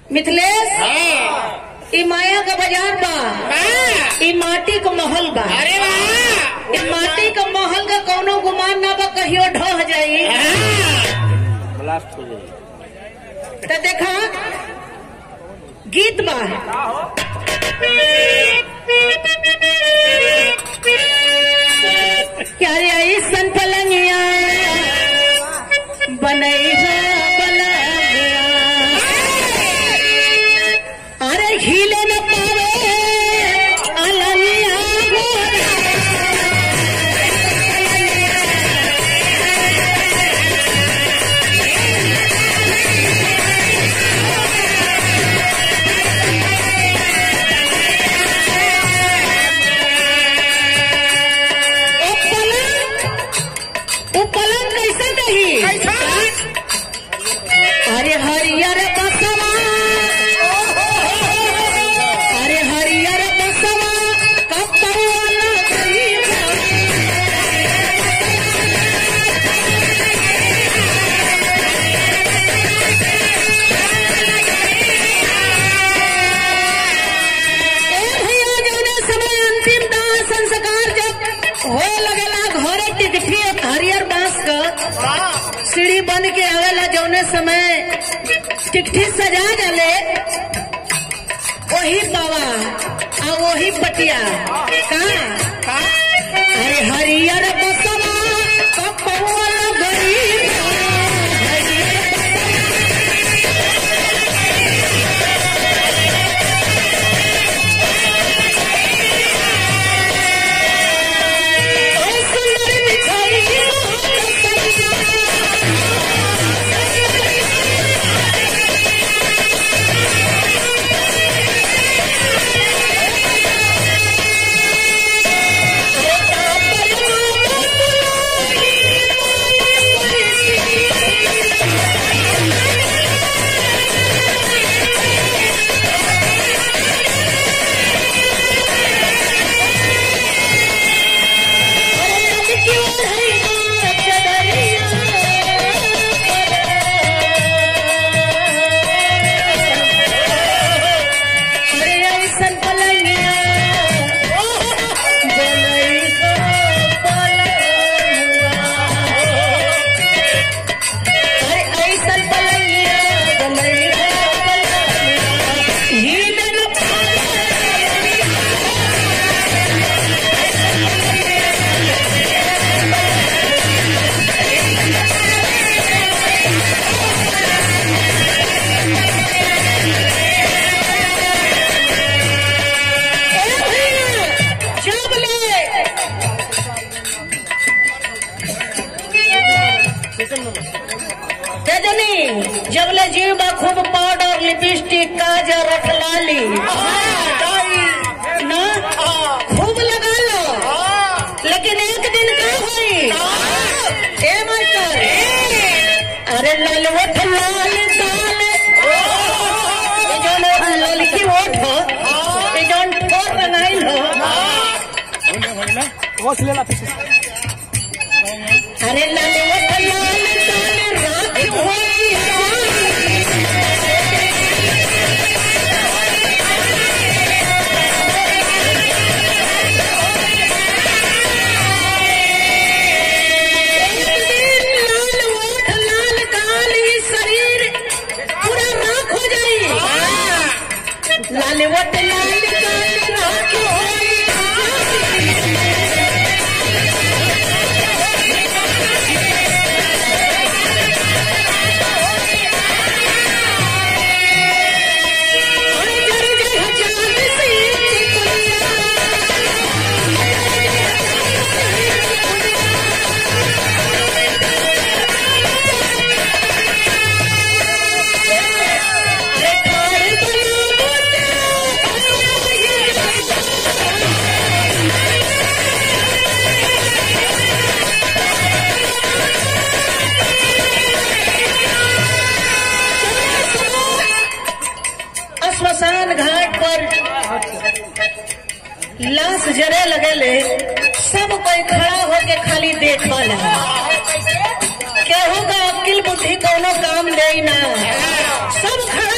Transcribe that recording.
मिथिलेश हाँ ई माया का बाजार बा हाँ। ई माटी का महल बा अरे वाह ई माटी का महल का कौनो गुमान ना बा कहियो ढह जाई हाँ। ब्लास्ट हो जाएगी तो देखा गीत बा क्या रे ऐसन पलंगिया बनई बलगिया अरे हिले न पावे अलनिया गोरा ओ पलंग ओ पलंग कैसे रही अरे हरियर बसवा अरे हरियर बसवा कपड़ा गईबा ए भैया जौने समय अंतिम दाह संस्कार जब हो लगेला घरे टिकठी एक हरियर बांस क सीढ़ी बन के आवेला जौने समय टिकठी सजा जाले वही बाबा आ वही पटिया का अरे हरियर बसवा कपौआ गरीब सुंदर मिठाई अरे ऐसन पलंगिया बनई हो पलंगिया अरे ऐसन पलंगिया बनई हो पलंगिया हीलन जब ले तेजनी जब ले जीव बा खूब पाउडर लिपस्टिक काजर रखलाली ना खूब लगा लो लेकिन एक दिन का होई ए मास्टर अरे लाल वठ लाल साल ये जौन ललकी वठ हो ये जौन ठोर बनाइल हो अरे लाल वठ लाल साल रात होई लाल ओठ लाल गाल ये शरीर पूरा राख हो जाई लाल ओठ लाल गाल राख होई अरे जर जर जान से चिपलिया अरे ठाड़ बना श्मशान घाट पर लाश जरे लगेले सब कोई खड़ा होके खाली देखल है केहू का अकिल बुद्धि कोनो काम दे ना सब खड़ा